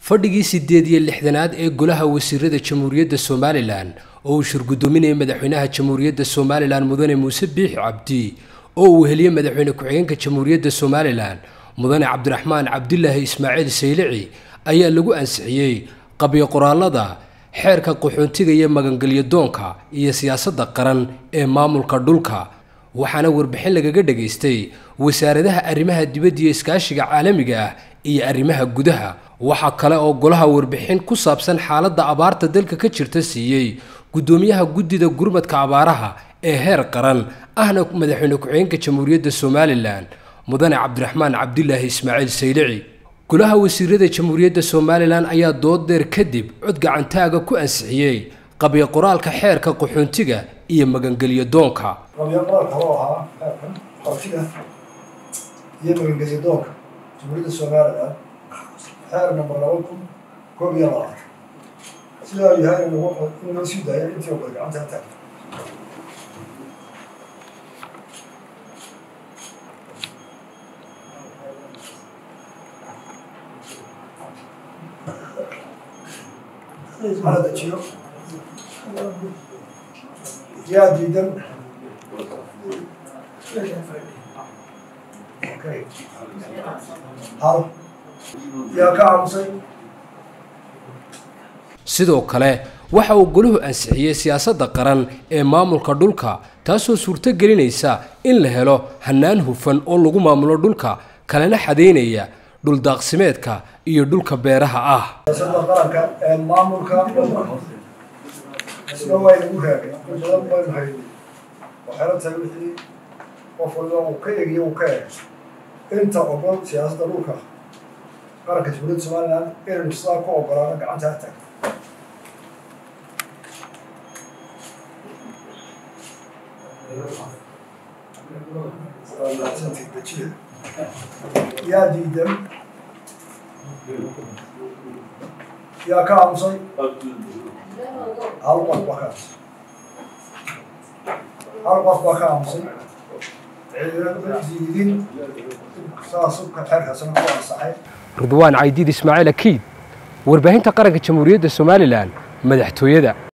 fadhigii sideed iyo lixdanaad ee golaha wasiirada jamhuuriyadda somalilan oo uu shirgudoominayay madaxweynaha jamhuuriyadda somalilan mudane muuse biixi cabdi oo uu heliyey madaxweyne ku-xigeenka jamhuuriyadda somalilan mudane cabdiraxmaan cabdilaahi ismaaciil saylici ayaa lagu ansixiyey qabyo qoraalada xeerka qaxoontiga iyo magangelyo doonka iyo siyaasadda qaran ee maamulka dhulka waxaana warbixin lagaga dhagaystay wasaaradaha arrimaha dibadda iyo iskaashiga caalamiga ah iyo arrimaha gudaha waxaa kale oo golaha warbixin ku saabsan xaaladda abaarta dalka ka jirta siiyey guddoomiyaha guddida gurmadka abaaraha ee heer qaran ahna madaxweyne ku-xigeenka jamhuuriyadda somalilan mudane cabdiraxmaan cabdilaahi ismaaciil saylici golaha wasiirada jamhuuriyadda somalilan ayaa dood dheer kadib cod gacantaaga ku ansixiyey qabyo qoraalka xeerka qaxoontiga iyo magangelyo doonka qabyo qoraalka oo ahaa xeerkan qaxootiga iyo magangelyo doonka jamhuuriyadda somalilan xeer number laba kun koob iyo labaatan sidaa uu yahay in loo sii daayo intii oo kale gacanta ha taagto hala dejiyo yaa diidan hal yaa ka aamusay sidoo kale waxa uu goluhu ansixiyey siyaasadda qaran ee maamulka dhulka taasoo suurto gelinaysa in la helo hannaan hufan oo lagu maamulo dhulka kalena xadaynaya dhuldaaqsimeedka iyo dhulka beeraha ah siyaasadda qaranka ee maamulka isna waa inagu raagay in badan baynu haynay waxayna tahay wixii qof walba uu ka egiyo uu ka eg inta ogol siyaasadda dhulka qaranka jamhuuriyadda somaliland inaynu sidaa ku ogolaano gacanta ha taagto yaa diidan yaa ka aamusay hal qof baa ka aamusay hal qof baa ka aamusay ciidama diidin saas xeerkaasna ku ansaxay ridwaan caydiid ismaaciil akiid warbaahinta qaranka jamhuuriyadda somalilan madaxtooyada